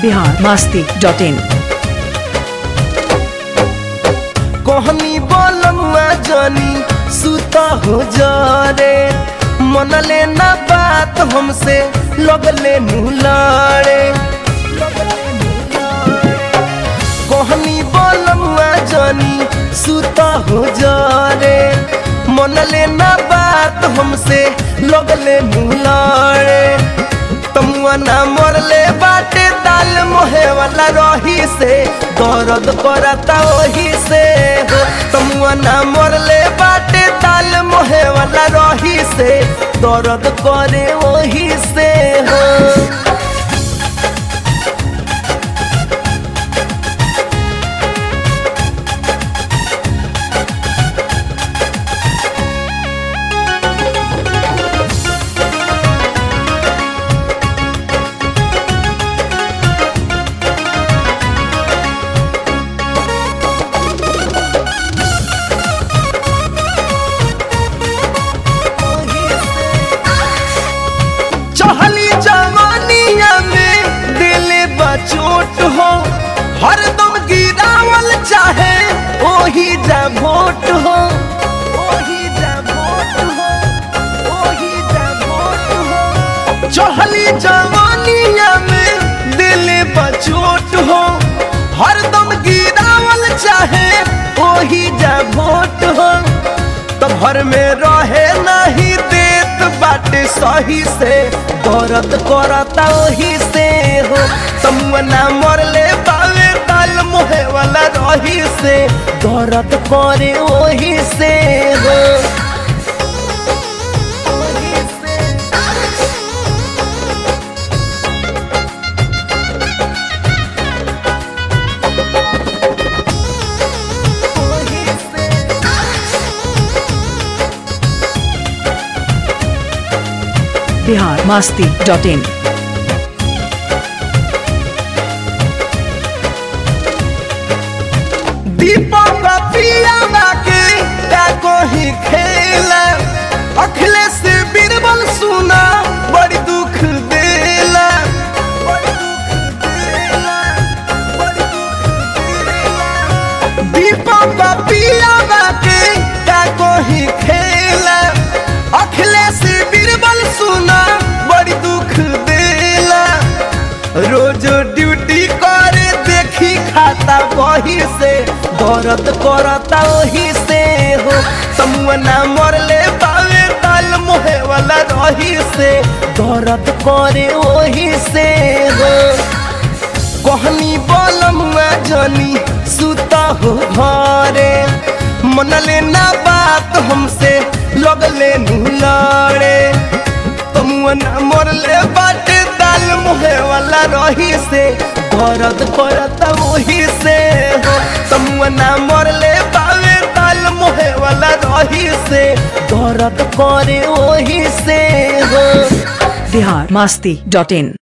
Bihar Masti dot इन कहनी बोलमुआ जानी सुता हो जारे मनले ना बात हमसे लगले नुलारे कहनी बोलमुआ जानी सुता हो जारे मनले ना बात हमसे लगले नुलारे तमुआ ना मरले बाटे दाल मोहे वाला रही से दर्द करता वही से हो तमुआ ना मरले बाटे दाल मोहे वाला रही से दर्द करे वही से हो चहली जवानिया में दिल बचोट हो हरदम गिरावल चाहे ओही जा भोट हो ओही जा भोट हो ओही जा भोट हो चहली जवानिया में दिल बचोट हो हरदम गिरावल चाहे ओही जा भोट हो तो घर में रहे नहीं देत बाटे सही से दर्द करता वही से हो तमुना मरले बावे ताल मोहे वाला रही से दर्द करे वही से हो वही से। वही से। बिहार मास्ती डॉट इन दीपक पियावा के का कोही खेला अखिलेश बीरबल सुना बड़ी दुख देला बड़ी दुख देला, बड़ी दुख देला। दीपक पियावा के का कोही खेला अखिलेश बीरबल सुना बड़ी दुख देला रोज ड्यूटी करे देखी खाता वही से दर्द करता वही से हो तमुना मरले बावे ताल मोहे वाला रही से दर्द करे वही से हो कहनी बोलमुआ जनी सुता हो घरे मनले ना बात हमसे लगले नुलारे तमुअन मरले बाटे दाल मुहे वाला रही से दर्द करता वही से हो तमुअना मरले बावे दाल मुहे वाला रही से दर्द करे वही से हो बिहार मास्ती डॉट इन